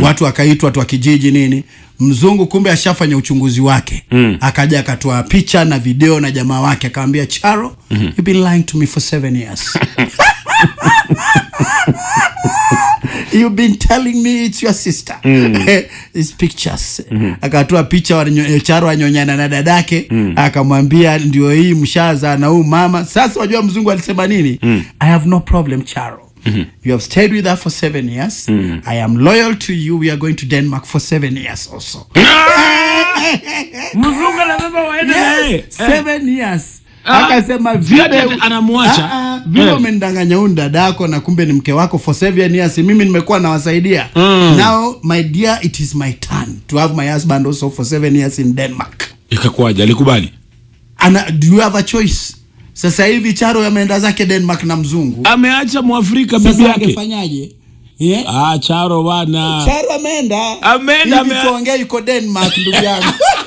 watu wakaitwa watu wa kijiji nini mzungu kumbe ashafanya uchunguzi wake mm. akaja akatoa picha na video na jamaa wake akamwambia charo mm-hmm. you've been lying to me for seven years you've been telling me it's your sister mm. These pictures mm-hmm. akatoa picha wa nyo- charo anyonyana na dadake mm. akamwambia ndio hii mshaza na huu mama sasa wajua mzungu alisema nini mm. i have no problem charo Mm-hmm. You have stayed with her for seven years. Mm. I am loyal to you. We are going to Denmark for seven years also. mzungu anasema waende naye Yes, seven years. Ah, Akasema si ati vile anamwacha. Ah, ah, vile Eh. umendanganya huyu dada yako na kumbe ni mke wako for seven years. Mimi nimekuwa nawasaidia. Now my dear, it is my turn to have my husband also for seven years in Denmark. ikakuwaje alikubali Ana, do you have a choice? Sasa hivi Charo ameenda zake Denmark na mzungu. ameacha mwafrika bibi Sasa yake angefanyaje? Yeah? ah charo bana Charo ameenda. Ameenda, Hivi ame- tuongee yuko Denmark ndugu yangu.